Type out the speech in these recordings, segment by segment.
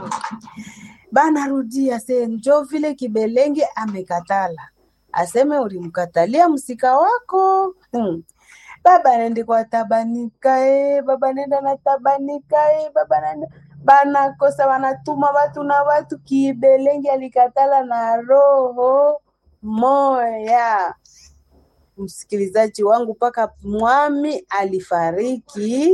banarudia se njo vile Kibelenge amekatala, aseme ulimkatalia msika wako hmm. Baba nende kwa tabanika e, baba nenda na tabanika e, baba nenda banakosa banatuma watu na watu. Kibelenge alikatala na roho moya. Msikilizaji wangu, mpaka mwami alifariki,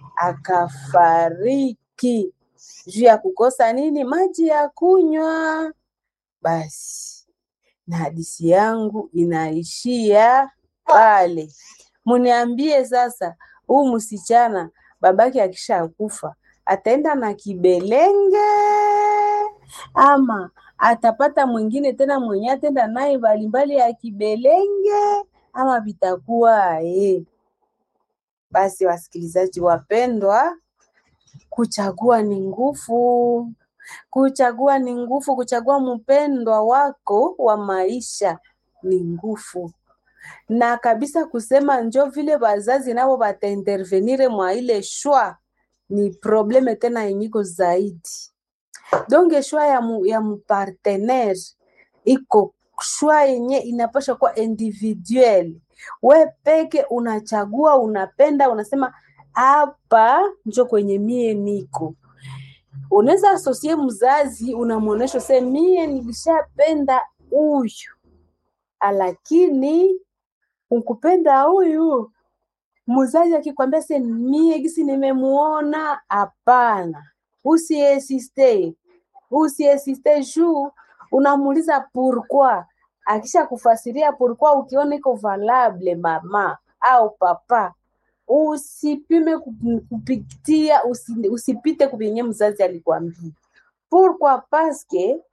akafariki juu ya kukosa nini? Maji ya kunywa. Basi na hadisi yangu inaishia pale. Muniambie sasa, huu msichana babake akisha kufa ataenda na Kibelenge ama atapata mwingine tena mwenye atenda naye mbalimbali ya Kibelenge ama vitakuwa eh? Basi wasikilizaji wapendwa, kuchagua ni nguvu, kuchagua ni nguvu, kuchagua mpendwa wako wa maisha ni nguvu na kabisa kusema njo vile wazazi nabo bataintervenire mwa ile shwa ni probleme tena yenyiko zaidi. Donge shwa ya, mu, ya mpartenaire iko shwa yenye inapasha kuwa individuel. We peke unachagua, unapenda, unasema hapa njo kwenye mie niko. Unaweza asosie mzazi, unamwonesha se mie nilishapenda huyu, lakini ukupenda huyu mzazi akikwambia se mie gisi nimemuona, hapana, usiesiste, usiesiste juu unamuuliza pourquoi. Akisha kufasiria pourquoi, ukiona iko valable mama au papa, usipime kupitia, usi, usipite kupenye mzazi alikwambia pourquoi, paske